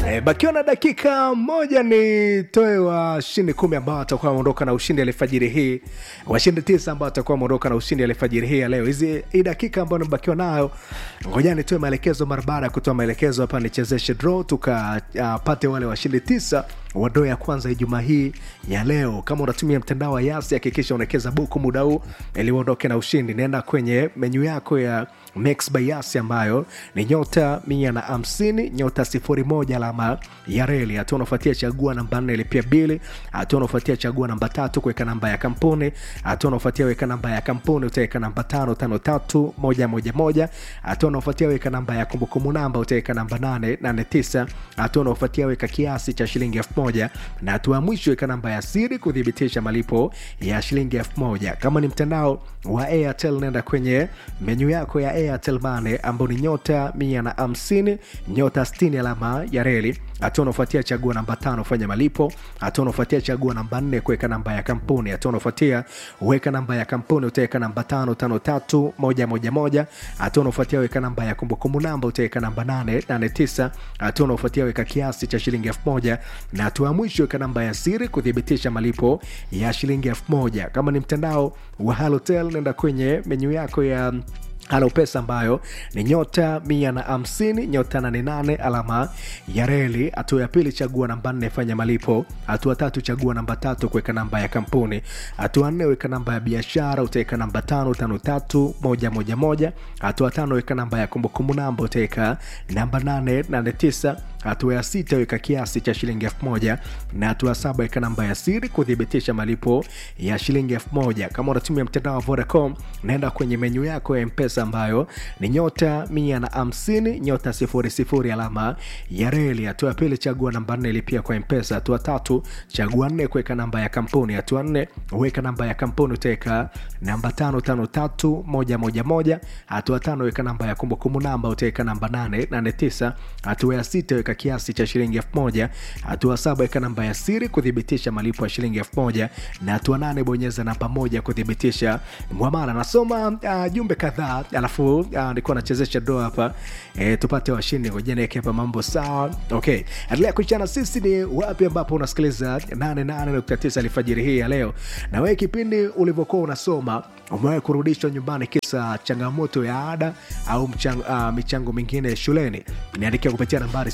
E, bakiwa na dakika moja ni toe washindi kumi ambao watakuwa wameondoka na ushindi alifajiri hii, washindi tisa ambao watakuwa wameondoka na ushindi alifajiri hii ya leo. Hizi hii dakika ambayo nimebakiwa nayo, ngoja nitoe maelekezo. Mara baada ya kutoa maelekezo hapa, nichezeshe draw tukapate uh, wale washindi tisa wa draw ya kwanza Ijumaa hii ya leo. Kama unatumia mtandao wa Yasi, hakikisha unawekeza buku muda huu ili uondoke na ushindi. Nenda kwenye menyu yako ya Mix by Yasi ambayo ni nyota mia na hamsini nyota sifuri moja alama ya reli. Hatua unafuatia chagua namba nne ilipia bili. Hatua unafuatia chagua namba tatu kuweka namba ya kampuni. Hatua unafuatia weka namba ya kampuni utaweka namba tano tano tatu moja moja moja. Hatua unafuatia weka namba ya kumbukumbu namba utaweka namba nane nane tisa. Hatua unafuatia weka kiasi cha shilingi elfu moja na hatua ya mwisho weka namba ya siri kuthibitisha malipo ya shilingi elfu moja. Kama ni mtandao wa Airtel nenda kwenye menyu yako ya Airtel Money ambao ni nyota mia na hamsini nyota sitini alama ya reli. Hatua unaofuatia chagua namba tano fanya malipo. Hatua unaofuatia chagua namba nne kuweka namba ya kampuni. Hatua unaofuatia weka namba ya kampuni utaweka namba tano tano tatu moja moja moja. Hatua unaofuatia weka namba ya kumbukumbu namba utaweka namba nane nane tisa. Hatua unaofuatia weka kiasi cha shilingi elfu moja na hatua ya mwisho weka namba ya siri kuthibitisha malipo ya shilingi elfu moja. Kama ni mtandao wa Halotel nenda kwenye menyu yako ya Halo Pesa ambayo ni nyota mia na hamsini nyota nane nane alama ya reli. Hatua ya pili chagua namba nne fanya malipo. Hatua tatu chagua namba tatu kuweka namba ya kampuni. Hatua nne weka namba ya biashara utaweka namba tano tano tatu moja moja moja. Hatua tano weka namba ya kumbukumbu namba utaweka namba nane nane tisa. Hatua ya sita weka kiasi cha shilingi elfu moja na hatua saba weka namba ya siri kuthibitisha malipo ya shilingi elfu moja. Kama unatumia mtandao wa Vodacom naenda kwenye menyu yako ya Mpesa ambayo ni nyota mia na hamsini nyota sifuri sifuri alama ya reli. Hatua ya pili chagua namba nne lipia kwa Mpesa. Hatua tatu chagua nne kuweka namba ya kampuni. Hatua nne weka namba ya kampuni utaweka namba tano tano tatu moja moja moja. Hatua tano weka namba ya kumbukumbu namba utaweka namba nane nane tisa. Hatua ya sita weka kiasi cha shilingi elfu moja. Hatua saba weka namba ya siri kuthibitisha malipo ya shilingi elfu moja na hatua nane bonyeza namba moja kuthibitisha mwamala. Nasoma uh, jumbe kadhaa alafu uh, nilikuwa nachezesha doa hapa e, tupate washindi. Ngoja niweke hapa mambo sawa. Okay, endelea kuchana sisi ni wapi ambapo unasikiliza 88.9 alfajiri hii ya leo, na wewe kipindi ulivyokuwa unasoma umewahi kurudishwa nyumbani kisa changamoto ya ada au mchango, uh, michango mingine shuleni? Niandikia kupitia nambari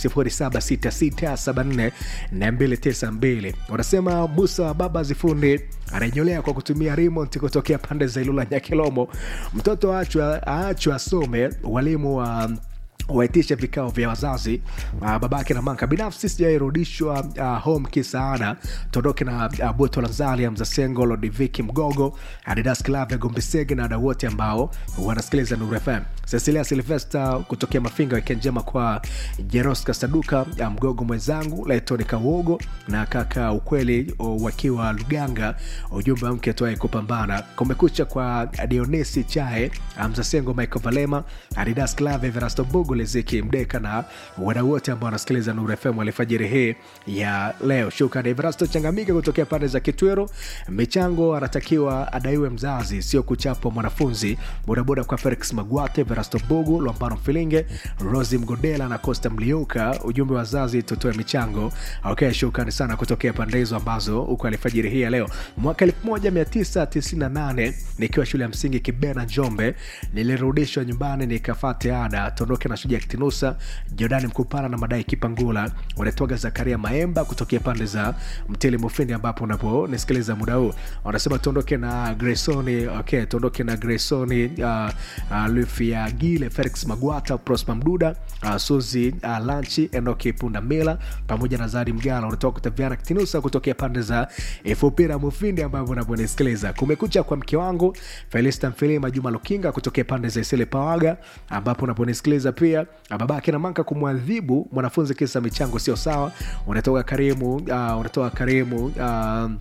0766748292. Unasema Musa baba zifundi anaenyolea kwa kutumia remote kutokea pande za Ilula Nyakilomo. Mtoto aachwe asome, walimu wa uh, waitishe vikao vya wazazi uh, babake na manka. Binafsi sijairudishwa uh, home kisaada. Tuondoke na uh, Boto Lanzalia, Mzasengo, Lodiviki Mgogo, Adidas Club ya Gombisege na wadau wote ambao wanasikiliza Nuru FM. Cecilia Silvesta kutokea Mafinga, wikendi njema kwa Jeroska Saduka, uh, Mgogo mwenzangu Laitoni Kawogo na kaka Ukweli uh, wakiwa Luganga. Ujumbe wa mke tuae kupambana. Kumekucha kwa Dionisi Chae, uh, Mzasengo Michael Valema, Adidas Club Everasto Bugu Liziki Mdeka na wadau wote ambao wanasikiliza Nuru FM alfajiri hii ya leo. Shukrani Everasto Changamike kutokea pande za Kitwero. Michango anatakiwa adaiwe mzazi, sio kuchapwa mwanafunzi. Bodaboda kwa Felix Magwate, Everasto Bugu, Lwambano Mfilinge, Rosi Mgodela na Costa Mliuka. Ujumbe wa wazazi, tutoe michango. Okay, shukrani sana kutokea pande hizo ambazo huko alfajiri hii ya leo. Mwaka 1998 nikiwa shule ya msingi Kibena Njombe, nilirudishwa nyumbani nikafate ada tondoke na Shujaa Kitinusa, Jordani Mkupara na madai Kipangula wanatoga Zakaria Maemba kutokea pande za Mtili Mufindi, ambapo unaponisikiliza muda huu wanasema tuondoke na Gresoni. Okay, tuondoke na Gresoni, uh, uh, Lufia Gile, Felix Magwata, Prosper Mduda, uh, Suzi uh, Lanchi, Enoki Punda Mila pamoja na Zadi Mgala wanatoka kutaviana Kitinusa kutokea pande za Efupira Mufindi, ambapo unaponisikiliza kumekucha kwa mke wangu Felista Mfilima, Juma Lukinga kutokea pande za Isele Pawaga, ambapo unaponisikiliza pia babake na manka kumwadhibu mwanafunzi kisa michango sio sawa. Unatoka Karimu, uh, unatoka Karimu uh,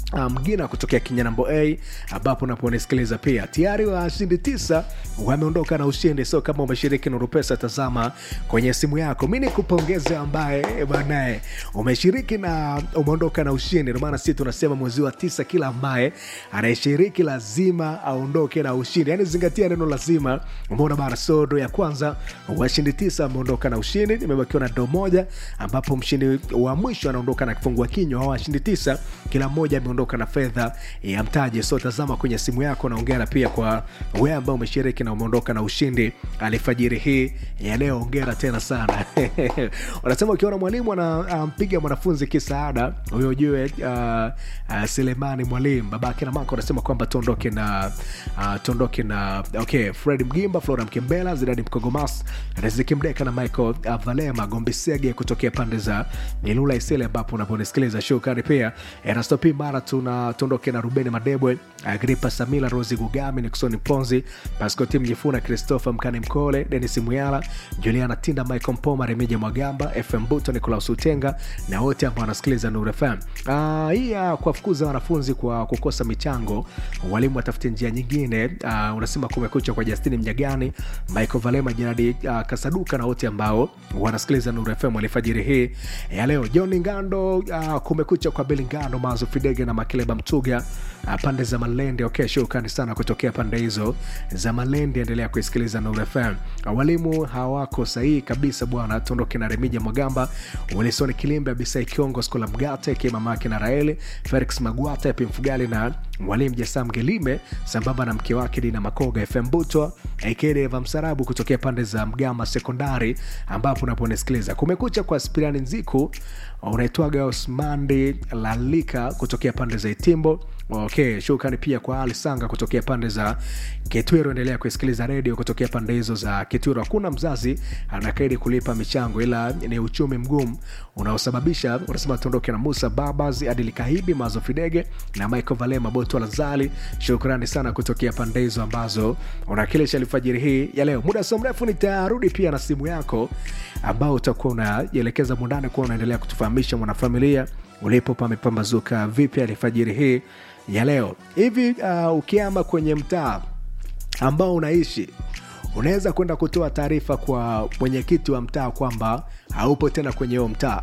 mgina um, kutokea kinyanambo a ambapo unaponisikiliza pia tayari washindi tisa wameondoka na ushindi so kama umeshiriki nurupesa tazama kwenye simu yako mi nikupongeze ambaye banaye umeshiriki na umeondoka na ushindi ndomaana sisi tunasema mwezi wa tisa kila ambaye anayeshiriki lazima aondoke na ushindi yaani zingatia neno lazima umeona bana sodo ya kwanza washindi tisa ameondoka na ushindi nimebakiwa na do moja ambapo mshindi wa mwisho anaondoka na kifungua kinywa au washindi tisa kila mmoja ameondoka na fedha ya mtaji so tazama kwenye simu yako naongera pia kwa we ambao umeshiriki na umeondoka na ushindi alifajiri hii ya leo ongera tena sana wanasema ukiona mwalimu anampiga um, mwanafunzi kisaada huyo ujue uh, uh, selemani mwalimu babake na mako anasema kwamba tuondoke na uh, tuondoke na okay fred mgimba flora mkembela zidadi mkogomas riziki mdeka na michael uh, valema gombisege kutokea pande za ilula isele ambapo unaponisikiliza shukani pia erastopi mara tuna tuondoke na rubeni madebwe agripa samila rosi gugami niksoni ponzi pascoti mjifuna christopher mkani mkole denis muyala juliana tinda michael mpoma remija mwagamba fm buto nicolaus utenga na wote ambao wanasikiliza nur fm uh, hii ya kuwafukuza wanafunzi kwa kukosa michango walimu watafute njia nyingine uh, unasema kumekucha kwa justini mjagani michael valema jeradi uh, kasaduka na wote ambao wanasikiliza nur fm alifajiri hii ya leo john ngando uh, kumekucha kwa beli ngando mazo fidege na makileba mtuga uh, pande za malende okay, shukrani sana kutokea pande hizo za malende endelea kuisikiliza nur fm uh, walimu hawako sahihi kabisa bwana tuondoke na remija mwagamba wilson kilimbe abisai kiongo skola mgate kimamake na raeli felix magwata pimfugali na mwalimu jasam gelime sambamba na mke wake dina makoga fm butwa akedeva msarabu kutokea pande za mgama sekondari ambapo unaponisikiliza kumekucha kwa spirani nziku unaitwaga osmandi lalika kutokea pande za itimbo okay shukrani pia kwa ali sanga kutokea pande za kitwiro endelea kusikiliza redio kutokea pande hizo za kitwiro hakuna mzazi anakaidi kulipa michango ila ni uchumi mgumu unaosababisha unasema tuondoke na musa babas adili kahibi mazo fidege na michael valema boto lazali shukrani sana kutokea pande hizo ambazo unakilisha alfajiri hii ya leo muda sio mrefu nitarudi pia na simu yako ambao utakuwa unaielekeza mundani kuwa unaendelea kutufahamisha mwanafamilia ulipo pamepambazuka vipi alfajiri hii ya leo hivi uh, ukiama kwenye mtaa ambao unaishi unaweza kwenda kutoa taarifa kwa mwenyekiti wa mtaa kwamba haupo tena kwenye huo mtaa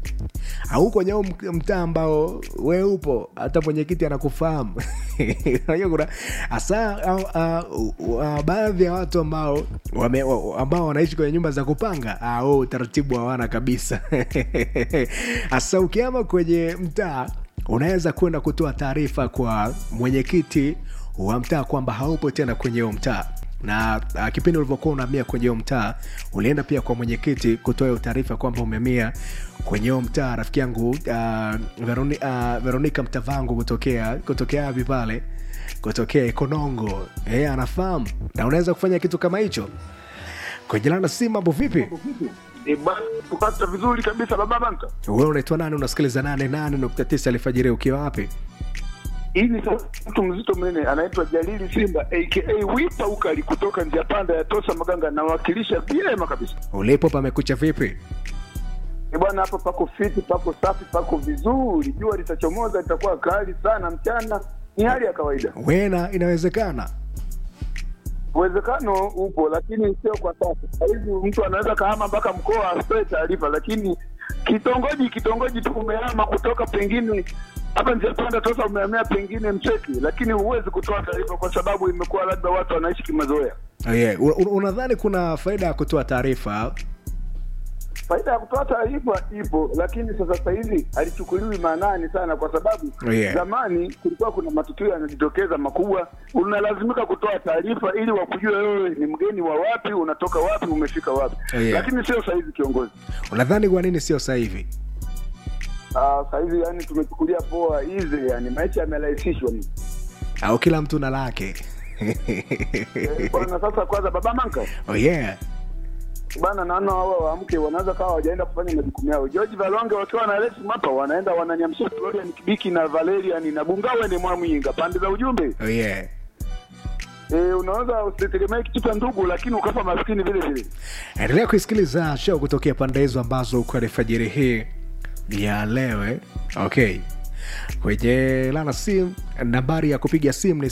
au kwenye huu mtaa ambao we upo hata mwenyekiti anakufahamu unajua kuna hasa uh, uh, uh, baadhi ya watu ambao wame, ambao wanaishi kwenye nyumba za kupanga au utaratibu hawana kabisa hasa ukiama kwenye mtaa unaweza kwenda kutoa taarifa kwa mwenyekiti wa mtaa kwamba haupo tena kwenye huo mtaa na uh, kipindi ulivyokuwa unaamia kwenye huo mtaa ulienda pia kwa mwenyekiti kutoa hiyo taarifa kwamba umeamia kwenye huo mtaa rafiki yangu uh, Veroni, uh, veronika mtavangu kutokea kutokea avi pale kutokea ikonongo e, anafahamu na unaweza kufanya kitu kama hicho kwenjelana si mambo vipi kupata vizuri kabisa baba banka wewe unaitwa nani unasikiliza nane nane nukta tisa alfajiri ukiwa wapi hii ni mtu mzito mnene anaitwa jalili simba aka wipa ukali kutoka njia panda ya tosa maganga nawakilisha vyema kabisa ulipo pamekucha vipi E bwana, hapo pako fiti, pako safi, pako vizuri. Jua litachomoza, litakuwa kali sana mchana, ni hali ya kawaida. wena inawezekana Uwezekano upo, lakini sio kwa sasa. Sahizi mtu anaweza kahama mpaka mkoa asitoe taarifa, lakini kitongoji kitongoji tu umehama kutoka pengine hapa njia panda tosa umehamia pengine Mcheki, lakini huwezi kutoa taarifa kwa sababu imekuwa labda watu wanaishi kimazoea. oh, yeah. Un- un- unadhani kuna faida ya kutoa taarifa Faida ya kutoa taarifa ipo, lakini sasa sasa hivi halichukuliwi maanani sana, kwa sababu Yeah. zamani kulikuwa kuna matukio yanajitokeza makubwa, unalazimika kutoa taarifa ili wakujue wewe ni mgeni wa wapi, unatoka wapi, umefika wapi. Yeah. Lakini sio sasa hivi kiongozi. unadhani kwa nini sio sasa hivi Ah, sasa hivi yani tumechukulia poa hizi, yani maisha yamerahisishwa. au kila mtu na lake Eh, Bwana, sasa kwanza baba Manka oh, yeah. bana, naona wao waamke, wanaweza kawa hawajaenda kufanya majukumu yao. George Valonge wakiwa na Alex Mapa wanaenda wananyamsha Florian Kibiki na Valerian na Bungawe ni Mwamwinga pande za ujumbe. Oh, yeah. E, unaweza usitegemee kitu cha ndugu, lakini ukafa maskini vile vile. endelea kuisikiliza show kutokea pande hizo ambazo uko alfajiri hii ya leo eh? okay kwenye lana sim nambari ya kupiga simu ni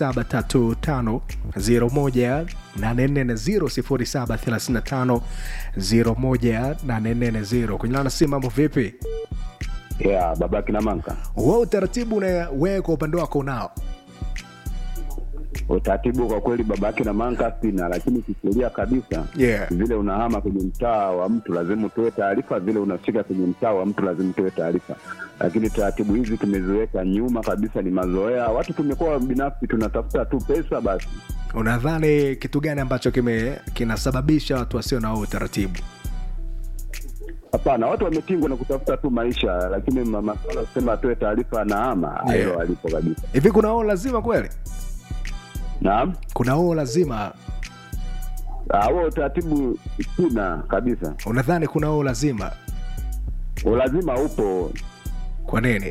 0735 0735 kwenye lana sim mambo vipi ya baba kina manka wa utaratibu wewe kwa upande wako unao utaratibu kwa kweli baba kina manka sina lakini kisheria kabisa yeah. vile unahama kwenye mtaa wa mtu lazima utoe taarifa vile unafika kwenye mtaa wa mtu lazima utoe taarifa lakini taratibu hizi tumeziweka nyuma kabisa ni mazoea watu tumekuwa binafsi tunatafuta tu pesa basi unadhani kitu gani ambacho kime kinasababisha watu wasio na huo utaratibu hapana watu wametingwa na kutafuta tu maisha lakini ma- masuala kusema atoe taarifa anaama Yeah. hilo alipo kabisa hivi kuna oo lazima kweli naam kuna oo lazima Ah, huo utaratibu sina kabisa unadhani kuna oo lazima ulazima upo kwa nini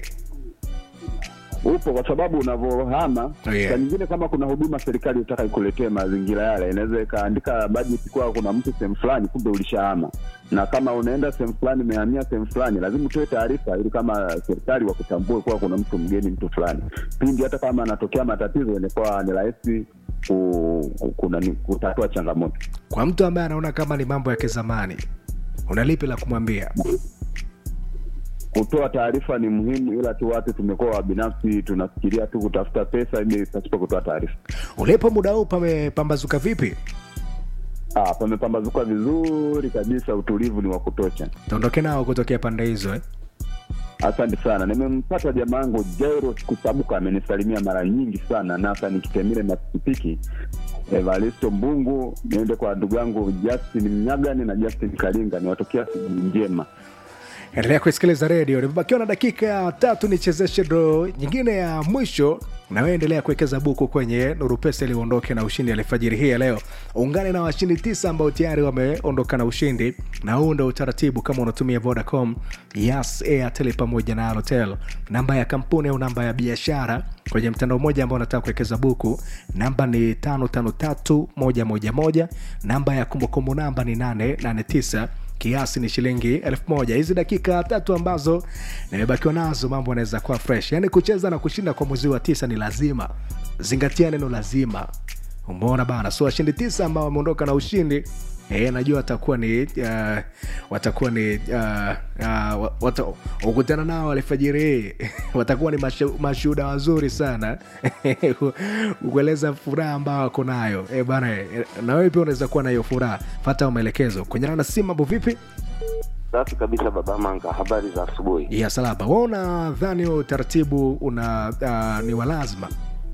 upo kwa sababu unavyohama Oh, yeah. saa nyingine kama kuna huduma serikali utaka ikuletee mazingira yale inaweza ikaandika bajeti kuwa kuna mtu sehemu fulani kumbe ulishahama na kama unaenda sehemu fulani umehamia sehemu fulani lazima utoe taarifa ili kama serikali wakutambue kuwa kuna mtu mgeni mtu fulani pindi hata kama anatokea matatizo inakuwa ni rahisi ku, ku, kuna, ni- kutatua changamoto kwa mtu ambaye anaona kama ni mambo ya kizamani unalipi la kumwambia kutoa taarifa ni muhimu ila tu watu tumekuwa wabinafsi tunafikiria tu kutafuta pesa ili pasipo kutoa taarifa ulipo muda huu pamepambazuka vipi Ah, pamepambazuka vizuri kabisa, utulivu ni wa kutosha. taondoke nao kutokea pande hizo eh? Asante sana, nimempata jamaa yangu Jairos Kusabuka, amenisalimia mara nyingi sana, nasa nikitemile na pikipiki. Evaristo Mbungu, niende kwa ndugu yangu Justin Mnyagani na Justin Kalinga, niwatokea siku njema. endelea kuisikiliza redio nimebakiwa na dakika tatu nichezeshe dro nyingine ya mwisho nawe endelea kuwekeza buku kwenye nuru pesa ili uondoke na ushindi alfajiri hii ya leo ungane na washindi tisa ambao tayari wameondoka na ushindi na huu ndo utaratibu kama unatumia vodacom yas airtel pamoja na alotel namba ya kampuni au namba ya biashara kwenye mtandao mmoja ambao unataka kuwekeza buku namba ni 553111 namba ya kumbukumbu namba ni 889 kiasi ni shilingi elfu moja hizi dakika tatu ambazo nimebakiwa nazo mambo yanaweza kuwa fresh yaani kucheza na kushinda kwa mwezi wa tisa ni lazima zingatia neno lazima umeona bana so washindi tisa ambao wameondoka na ushindi E, najua watakuwa ni uh, watakuwa ni uh, uh, wata, ukutana nao alfajiri hii watakuwa ni mashu- mashuhuda wazuri sana kueleza furaha ambao wako nayo e, bana e, na wewe pia unaweza kuwa na hiyo furaha fata maelekezo kwenye na simu mambo vipi Safi kabisa baba Manga, habari za asubuhi. ya salama wa unadhani huo utaratibu una uh, ni wa lazima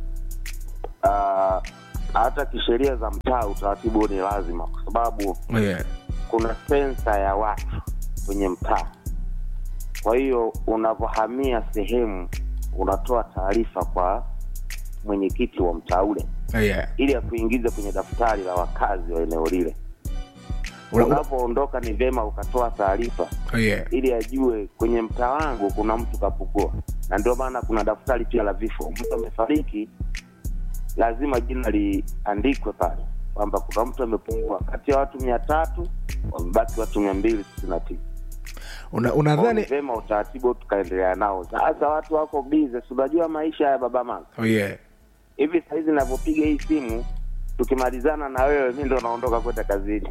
Ah, Hata kisheria za mtaa utaratibu huu ni lazima, kwa sababu yeah. kuna sensa ya watu kwenye mtaa. Kwa hiyo unavyohamia sehemu, unatoa taarifa kwa mwenyekiti wa mtaa ule Yeah. ili akuingize kwenye daftari la wakazi wa eneo lile. Una- una- Unapoondoka ni vyema ukatoa taarifa yeah. ili ajue kwenye mtaa wangu kuna mtu kapugua, na ndio maana kuna daftari pia la vifo. Mtu amefariki, lazima jina liandikwe pale kwamba kuna mtu amepungua. Kati ya watu mia tatu wamebaki watu mia mbili sitini na tisa. Una- Kwa hiyo ni unadhani vyema utaratibu huu tukaendelea nao. Sasa watu wako bize, si unajua maisha ya baba mama oh, yeah. hivi. Sahizi navyopiga hii simu, tukimalizana na wewe, mi ndo naondoka kwenda kazini.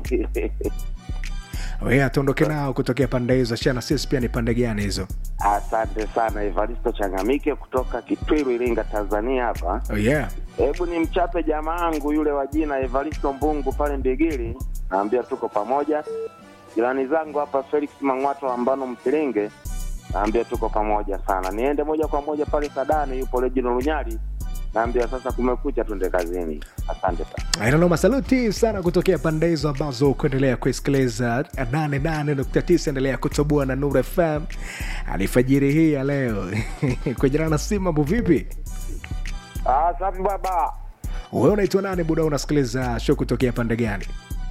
Oh, yeah, tuondoke nao kutokea pande hizo shana sisi pia ni pande gani hizo Asante sana Evaristo Changamike kutoka Kitwiru, Iringa, Tanzania hapa. oh, yeah. Hebu ni mchape jamaa yangu yule wa jina Evaristo Mbungu pale Mbigili, naambia tuko pamoja. Jirani zangu hapa Felix Mang'wato ambano Mpilinge, naambia tuko pamoja sana. Niende moja kwa moja pale Sadani, yupo Regino Lunyali, naambia sasa kumekucha, tuende kazini. Asante sana. Inanoma, saluti sana kutokea pande hizo ambazo kuendelea kuisikiliza 88.9 endelea kutoboa na Nuru FM alifajiri hii ya leo kujana na simu. Mambo vipi? Ah, safi baba. Wewe unaitwa nani buda? Unasikiliza show kutokea pande gani?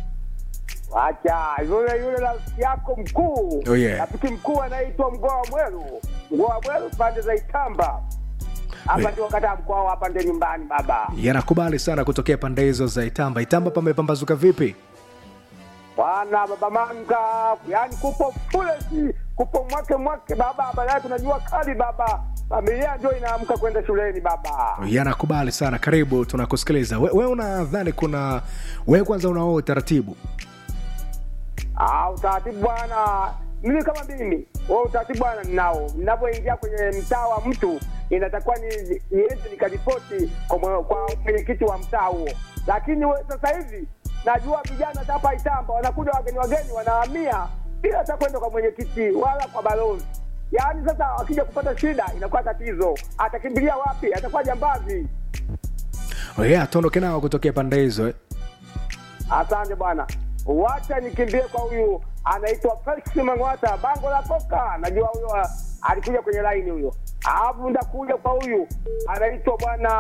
Acha yule yule rafiki yako mkuu. Oh, yeah. Rafiki mkuu anaitwa Mgoa Mweru. Mgoa Mweru pande za Itamba. Hapa Yeah. ndio kata mkoa hapa ndio nyumbani baba. Yanakubali sana kutokea pande hizo za Itamba. Itamba pamepambazuka vipi? Bwana baba manga, yani kupo fulesi, kupo mwake mwake baba, baadaye tunajua kali baba. familia ndio inaamka kwenda shuleni baba. yanakubali sana karibu tunakusikiliza we, we unadhani kuna we kwanza unao utaratibu Ah, utaratibu bwana, mimi kama mimi wao utaratibu bwana ninao. Ninapoingia kwenye mtaa wa mtu inatakiwa ni niende nikaripoti kwa mwe- kwa mwenyekiti wa mtaa huo, lakini we, sasa hivi najua vijana hapa Itamba wanakuja wageni wageni wanahamia bila hata kwenda kwa mwenyekiti wala kwa balozi. Yaani sasa wakija kupata shida inakuwa tatizo, atakimbilia wapi? Atakuwa jambazi. oh, yeah, tuondoke nao kutokea pande hizo eh. Asante bwana, wacha nikimbie kwa huyu anaitwa Felix Mang'wata, bango la koka. Najua huyo ah, alikuja kwenye laini huyo, alafu ndakuja kwa huyu anaitwa bwana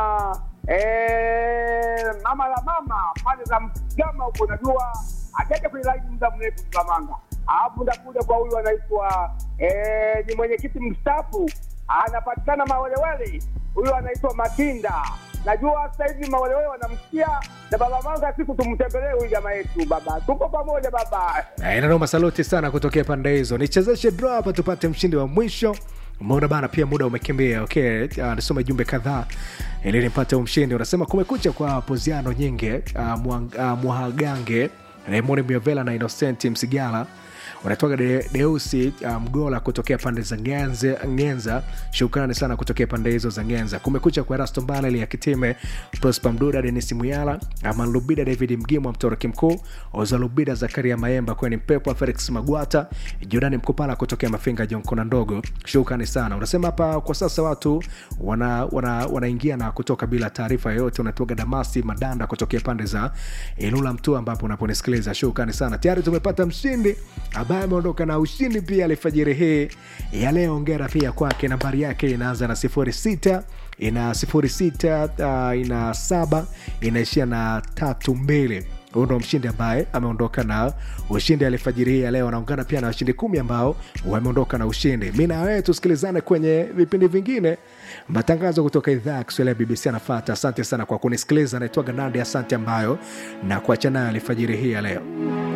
eh, mama la mama pale za Mgama huko, najua ajaja kwenye laini muda mrefu Mgamanga. Alafu ndakuja kwa huyu anaitwa eh, ni mwenyekiti mstaafu anapatikana Mawelewele, huyu anaitwa Matinda. Najua sasa hivi Mawelewele wanamsikia na baba Manga, siku tumtembelee huyu jamaa yetu. Baba, tupo pamoja baba. Eh, inanoma saluti sana kutokea pande hizo nichezeshe draw hapa tupate mshindi wa mwisho umeona bana pia muda umekimbia okay uh, nisome jumbe kadhaa ili nipate huu mshindi unasema kumekucha kwa poziano nyingi uh, Mwang- uh, mwahagange raymond miovela na innocent msigala unatoka de, deusi uh, mgola kutokea pande za ngenze, ngenza shukrani sana kutokea pande hizo za ngenza kumekucha kwa rasto mbaneli ya kitime prosper mduda denis muyala aman lubida david mgimwa mtoroki mkuu ozalubida zakaria maemba kweni mpepo felix magwata jordani mkupala kutokea mafinga jonkona ndogo shukrani sana unasema hapa kwa sasa watu wanaingia wana, wanaingia na kutoka bila taarifa yoyote unatoka damasi madanda kutokea pande za ilula mtu ambapo unaponisikiliza shukrani sana tayari tumepata mshindi ambaye ameondoka na ushindi pia alfajiri hii ya leo ongera pia kwake nambari yake inaanza na sifuri sita ina sifuri sita uh, ina saba inaishia na tatu mbili huyu ndo mshindi ambaye ameondoka na ushindi alfajiri hii ya leo anaungana pia na washindi kumi ambao wameondoka na ushindi mi na wewe tusikilizane kwenye vipindi vingine matangazo kutoka idhaa ya kiswahili ya bbc anafata asante sana kwa kunisikiliza naitwaga nandi asante ambayo na kuacha nayo alfajiri hii ya leo